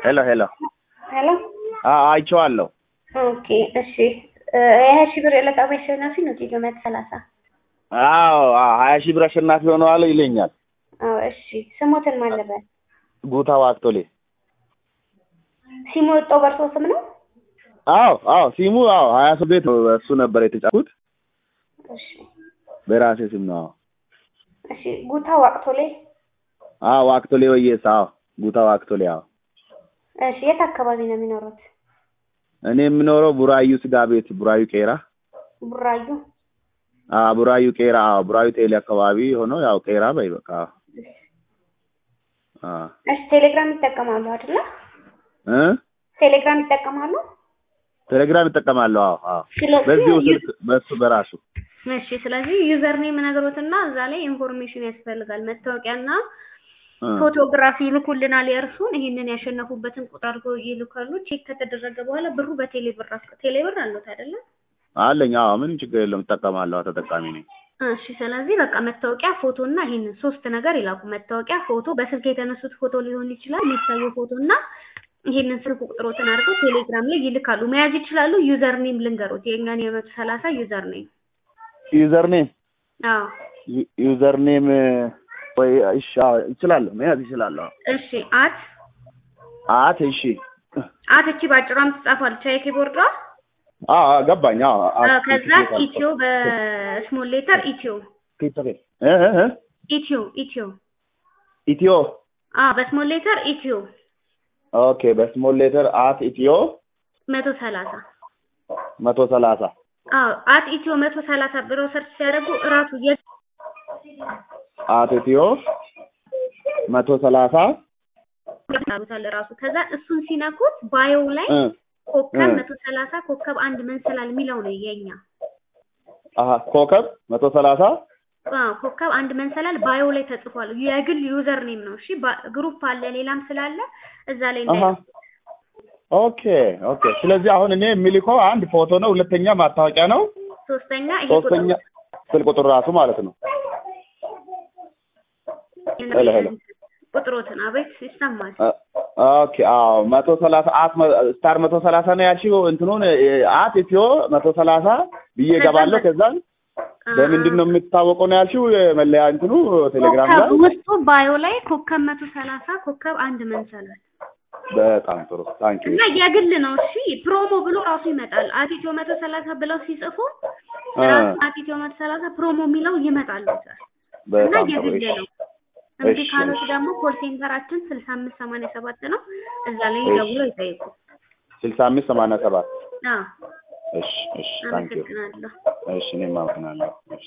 ሄሎ ሄሎ ሄሎ አይቼዋለሁ። ኦኬ እሺ የሀያ ሺህ ብር የዕለታዊ አሸናፊ ነው ዜሮ መቶ ሰላሳ አዎ አዎ፣ ሀያ ሺህ ብር አሸናፊ ሆነዋል ይለኛል። አዎ እሺ ስሞትን ማን ነበር ጉታ ዋክቶሌ። ሲሙ የወጣው በእርሶ ስም ነው አዎ አዎ፣ ሲሙ አዎ፣ ሀያ ሰው ቤት ነው እሱ ነበር የተጫኩት እሺ በራሴ ስም ነው። አዎ እሺ ጉታ ዋቅቶሌ አዎ፣ ዋክቶሌ ወየስ። አዎ ጉታ ዋክቶሌ። አዎ እሺ የት አካባቢ ነው የሚኖሩት እኔ የምኖረው ቡራዩ ስጋ ቤት ቡራዩ ቄራ። ቡራዩ አዎ ቡራዩ ቄራ። አዎ ቡራዩ ቴሌ አካባቢ ሆኖ ያው ቄራ በይ በቃ። አዎ እሺ ቴሌግራም ይጠቀማሉ አይደለ እ ቴሌግራም ይጠቀማሉ ቴሌግራም እጠቀማለሁ። አዎ አዎ፣ ስለዚህ በዚሁ ስልክ በሱ በራሱ እሺ ስለዚህ ዩዘር ኔም ነገሮትና እዛ ላይ ኢንፎርሜሽን ያስፈልጋል መታወቂያና እ ፎቶግራፊ ይልኩልናል የእርሱን ይህንን ያሸነፉበትን ቁጥር አድርገው ይልካሉ ቼክ ከተደረገ በኋላ ብሩ በቴሌ ብር አስ- ቴሌ ብር አሉት አይደለ አለኝ። አዎ ምንም ችግር የለውም እጠቀማለሁ። አዎ፣ ተጠቃሚ ነኝ። እሺ ስለዚህ በቃ መታወቂያ ፎቶ እና ይህንን ሶስት ነገር ይላኩ መታወቂያ ፎቶ በስልክ የተነሱት ፎቶ ሊሆን ይችላል የሚታየው ፎቶ እና ይህንን ስልክ ቁጥሮትን አድርገው ቴሌግራም ላይ ይልካሉ መያዝ ይችላሉ ዩዘር ኔም ልንገሮት የእኛን የመቶ ሰላሳ ዩዘር ኔም ዩዘር ኔም አዎ ዩዘር ኔም ወይ እሺ፣ አዎ እችላለሁ፣ መያዝ እችላለሁ። እሺ አት አት እሺ፣ አት እቺ ባጭሯ የምትጻፋለች የኪቦርዷ አዎ አዎ፣ ገባኝ። አዎ አት ከዛ ኢትዮ በስሞል ሌተር ኢትዮ እ እ እ ኢትዮ ኢትዮ ኢትዮ አዎ በስሞል ሌተር ኢትዮ ኦኬ፣ በስሞል ሌተር አት ኢትዮ መቶ ሰላሳ መቶ ሰላሳ አዎ አት ኢትዮ መቶ ሰላሳ ብለው ሰርች ሲያደርጉ እራሱ የ አት ኢትዮ መቶ ሰላሳ ያሉታል እራሱ ከዛ እሱን ሲነኩት ባዮው ላይ እ ኮከብ እ መቶ ሰላሳ ኮከብ አንድ መንሰላል የሚለው ነው የኛ አሀ ኮከብ መቶ ሰላሳ አዎ ኮከብ አንድ መንሰላል ባዮ ላይ ተጽፏል የግል ዩዘር ኔም ነው እሺ ባ- ግሩፕ አለ ሌላም ስላለ እዛ ላይ አሀ እንዳይ ኦኬ ኦኬ። ስለዚህ አሁን እኔ የሚልከው አንድ ፎቶ ነው፣ ሁለተኛ ማስታወቂያ ነው፣ ሶስተኛ ይሄ ቁጥር ሶስተኛ ስልክ ቁጥር ራሱ ማለት ነው። ሄሎ ሄሎ ቁጥሮትን አቤት ይሰማል እ- ኦኬ አዎ፣ መቶ ሰላሳ አት መ- ስታር መቶ ሰላሳ ነው ያልሽው እንትኑን እ፣ አት ኢትዮ መቶ ሰላሳ ብዬ እገባለሁ። ከዛን በምንድን ነው የምትታወቀው ነው ያልሽው? የመለያ እንትኑ ቴሌግራም ላይ ኮከብ ውስጡ ባዮ ላይ ኮከብ መቶ ሰላሳ ኮከብ አንድ መንሰላል በጣም ጥሩ ታንኪ እና የግል ነው እሺ ፕሮሞ ብሎ ራሱ ይመጣል አቲትዮ መቶ ሰላሳ ብለው ሲጽፉ እ፣ ራሱ አቲትዮ መቶ ሰላሳ ፕሮሞ የሚለው ይመጣል እዛ እና በጣም ጥሩ የግል እሺ ነው እምቢ እሺ፣ ካሉት እሺ። ደግሞ ኮል ሴንተራችን ስልሳ አምስት ሰማንያ ሰባት ነው እዛ ላይ እሺ። ደውለው ይጠይቁ ስልሳ አምስት ሰማንያ ሰባት አዎ እሺ እሺ ታንኪ አመሰግናለሁ እሺ እኔም አመሰግናለሁ እሺ